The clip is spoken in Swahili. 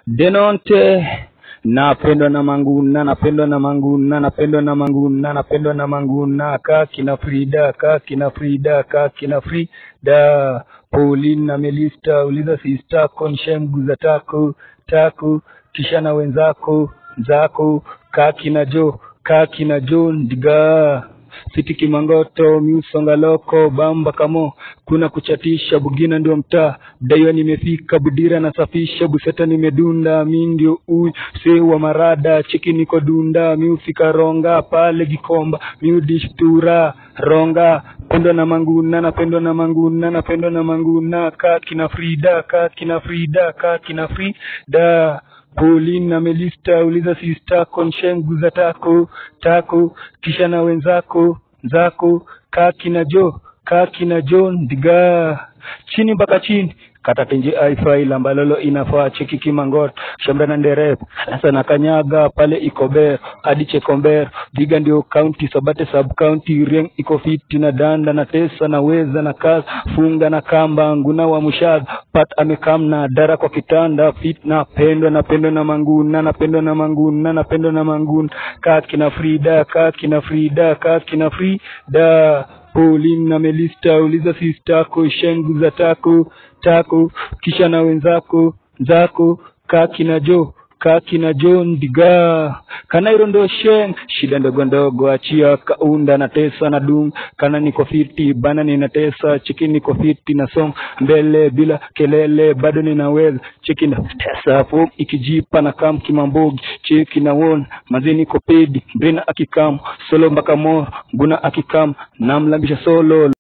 Denonte napendwa na Manguna, napendwa na Manguna, napendwa na Manguna, napendwa na Manguna, kaki na Frida, kaki na Frida, kaki na Frida, Pauline na Melista, uliza sista konshem guza tako tako, kisha na wenzako zako, kaki na Jo, kaki na Jo ndiga Siti Kimangoto, Miusonga Loko, Bamba Kamo, kuna kuchatisha, Bugina ndio mtaa, Daiwa nimefika, Budira nasafisha, Buseta nimedunda, mi ndio uy, Sewa Marada, Chiki niko dunda, Miufika Ronga, pale Gikomba, Miudishtura, Ronga, pendwa na Manguna, napendwa na Manguna, napendwa na Manguna, kaki na Frida, kaki na Frida, kaki na Frida, Pauline na Melista, uliza sista konshengu za tako tako, kisha na wenzako zako, kaki na Jo, kaki na Jo ndiga chini mpaka chini kata tenje ifail ambalolo inafaa cheki kimangot shamra na nderep sasa na kanyaga pale ikober hadi chekomber viga ndio county sabate sub county rieng iko fiti na danda na tesa na weza na kazi funga na kamba nguna wa mushad pat amekam na dara kwa kitanda fit na pendwa na pendwa na manguna na pendwa na manguna na pendwa na manguna kaki na frida kaki na frida kaki na frida Pauline na Melista uliza sistako shengu za tako tako kisha na wenzako zako kaki na Jo kaki na Jo ndiga kanairo ndo sheng shida ndogo ndogo achia kaunda na tesa na dung kana niko fiti bana ninatesa chiki niko fiti na song mbele bila kelele bado ninaweza chiki na tesa fo ikijipa na kam kimambogi cheki na won mazi niko pedi brina akikam solo mpaka mo guna akikam namlambisha solo